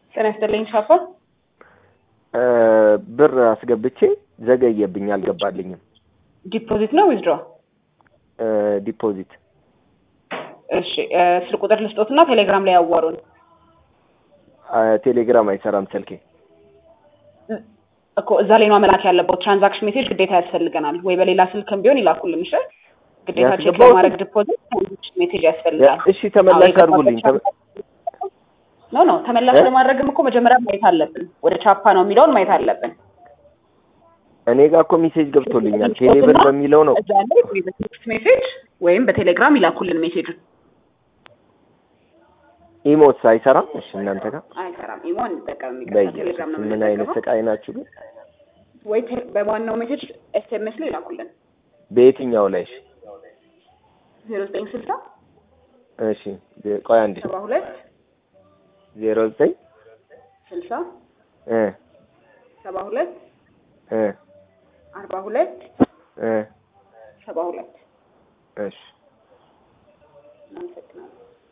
ጤና ይስጥልኝ ሻፋ። ብር አስገብቼ ዘገየብኝ፣ አልገባልኝም። ዲፖዚት ነው ዊዝድሮ? ዲፖዚት። እሺ ስልክ ቁጥር ልስጦትና ቴሌግራም ላይ ያዋሩን። ቴሌግራም አይሰራም ስልኬ። እኮ እዛ ላይ ነው መላክ ያለበት። ትራንዛክሽን ሜሴጅ ግዴታ ያስፈልገናል ወይ በሌላ ስልክም ቢሆን ይላኩልን። እሺ ግዴታ ቼክ ያስገባሁት? ለማድረግ ዲፖዚት ትራንዛክሽን ሜሴጅ ያስፈልጋል። እሺ ተመላሽ አዎ፣ አድርጉልኝ። ተመ- ኖ ኖ ተመላሽ እ? ለማድረግም እኮ መጀመሪያ ማየት አለብን። ወደ ቻፓ ነው የሚለውን ማየት አለብን። እኔ ጋር እኮ ሜሴጅ ገብቶልኛል። ቴሌብር በሚለው ነው። እዛ ላይ ወይ በቴክስት ሜሴጅ ወይም በቴሌግራም ይላኩልን ሜሴጁን። ኢሞስ አይሰራም። እሺ እናንተ ጋር አይሰራም። ኢሞ እንጠቀም የሚገባ በየሱስ ቴሌግራም ነው ምን አይነት የምንጠቀመው። ስቃይ ናችሁ ግን? ወይ ቴ- በዋናው ሜሴጅ ኤስኤምኤስ ላይ ይላኩልን በየትኛው ላይ? እሺ ዜሮ ዘጠኝ ስልሳ እሺ ዜ- ቆይ አንዴ ሰባ ሁለት ዜሮ ዘጠኝ ስልሳ እ ሰባ ሁለት እ አርባ ሁለት እ ሰባ ሁለት እሺ እናመሰግናለን።